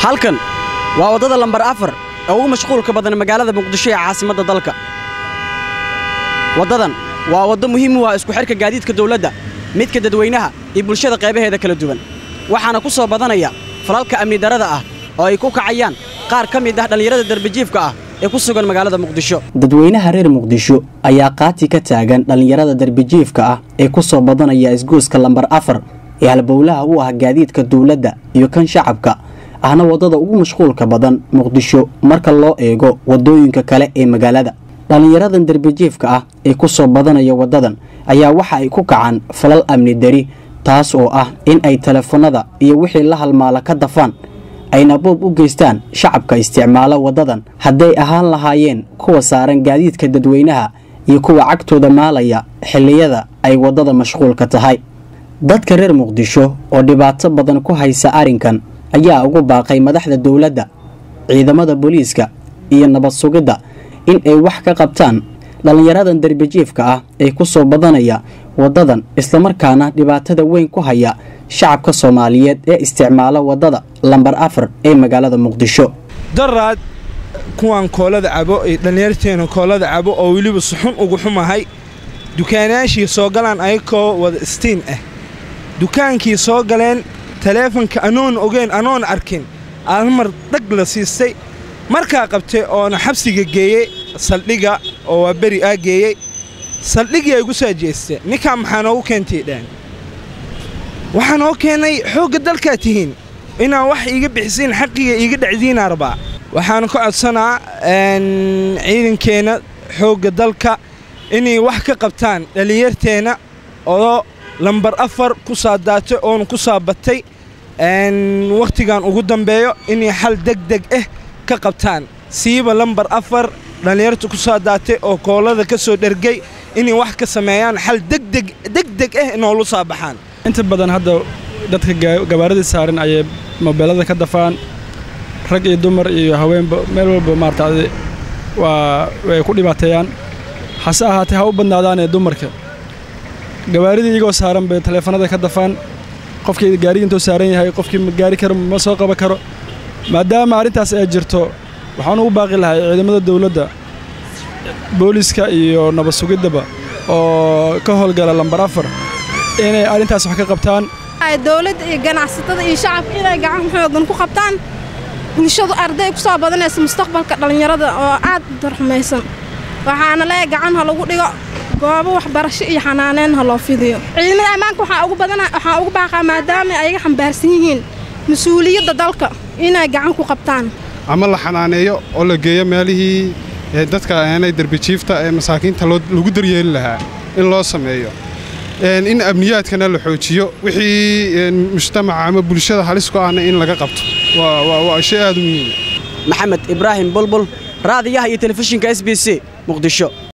halkan waa waddada lambar afar ee ugu mashquulka badan magaalada muqdisho ee caasimadda dalka waddadan waa waddo muhiim u ah isku xidhka gaadiidka dawladda midka dadweynaha iyo bulshada qaybaheeda kala duwan waxaana ku soo badanaya falalka amni darrada ah oo ay ku kacayaan qaar ka mid ah dhallinyarada darbijiifka ah ee ku sugan magaalada muqdisho dadweynaha reer muqdisho ayaa qaati ka taagan dhallinyarada darbijiifka ah ee ku soo badanaya isgoyska lambar afar ee halbowlaha u ah gaadiidka dawladda iyo kan shacabka ahna waddada ugu mashquulka badan muqdisho marka loo eego waddooyinka kale ee magaalada dhallinyaradan darbijiifka ah ee ku soo badanaya waddadan ayaa waxa ay ku kacaan falal amni dari taas oo ah in ay telefoonnada iyo wixii la halmaala ka dafaan ayna boob u geystaan shacabka isticmaala waddadan hadday ahaan lahaayeen kuwa saaran gaadiidka dadweynaha iyo kuwa cagtooda maalaya xilliyada ay waddada mashquulka tahay dadka reer muqdisho oo dhibaato badan ku haysa arrinkan ayaa ugu baaqay madaxda dowladda ciidamada booliiska iyo nabad sugidda in ay wax ka qabtaan dhallinyaradan darbijiifka ah ee ku soo badanaya waddadan islamarkaana dhibaatada weyn ku haya shacabka soomaaliyeed ee isticmaala waddada lambar afar ee magaalada muqdisho daraad kuwaan koolada cabo ee dhallinyarteena koolada cabo oo weliba suxun ugu xumahay dukaanayaashii soo galaan ayakoo wada istiin ah dukaankii soo galeen taleefanka anoon ogeyn anoon arkin almar dhag la siistay markaa qabtay oona xabsiga geeyey saldhiga oo waa beri aa geeyey saldhigii ay gu soo jeestee ninkaa maxaa noogu keentay dhaan waxaa noo keennay xoogga dalkaa tihiin inaan wax iiga bixisiin xaqiga iiga dhacdiinaa rabaa waxaan ka codsanaa ciidankeenna xoogga dalka inay wax ka qabtaan dhallinyarteenna oo lambar afar ku saa daatay oona ku saa batay wakhtigan ugu dambeeyo inay xal degdeg ah ka qabtaan siiba lambar afar dhallinyarta ku saa daatay oo koolada ka soo dhergay inay wax ka sameeyaan xal degdeg degdeg ah noolu saa baxaan inta badan hadda dadka gabaaradii saaran ayay mobeelada ka dafaan rag iyo dumar iyo haweenba meel walba maarata waa way ku dhibaateeyaan hase ahaatee ha u badnaadaanee dumarka gabaaridii iyagoo saaran bay taleefanada ka dafaan qofkii gaarigi intuu saaran yahay qofkii ma gaari karo ma soo qaban karo maadaama arrintaas ay jirto waxaan ugu baaqi lahay ciidamada dawladda booliiska iyo nabad sugiddaba oo ka howlgala lambar afar inay arrintaas wax ka qabtaan dawladda iyo ganacsatada iyo shacabka inay gacan xoogan ku qabtaan bulshadu arday ku soo badanaysa mustaqbalka dhallinyarada oo aad darxumaysan waxaana leeya gacan ha lagu dhigo goobo waxbarasho iyo xanaaneen ha loo fidiyo ciidamada ammaanka waxaa ugu baaqaa maadaama ayaga xambaarsan yihiin mas-uuliyadda dalka inay gacan ku qabtaan ama la xanaaneeyo oo la geeyo meelihii dadka aanay derbijiifta ee masaakiinta lagu daryeeli lahaa in loo sameeyo in amniyaadkana la xoojiyo wixii mujtamaca ama bulshada halis ku ahna in laga qabto waa shay aad u muhiima maxamed ibraahim bulbul raadiyaha iyo telefishinka s b c muqdisho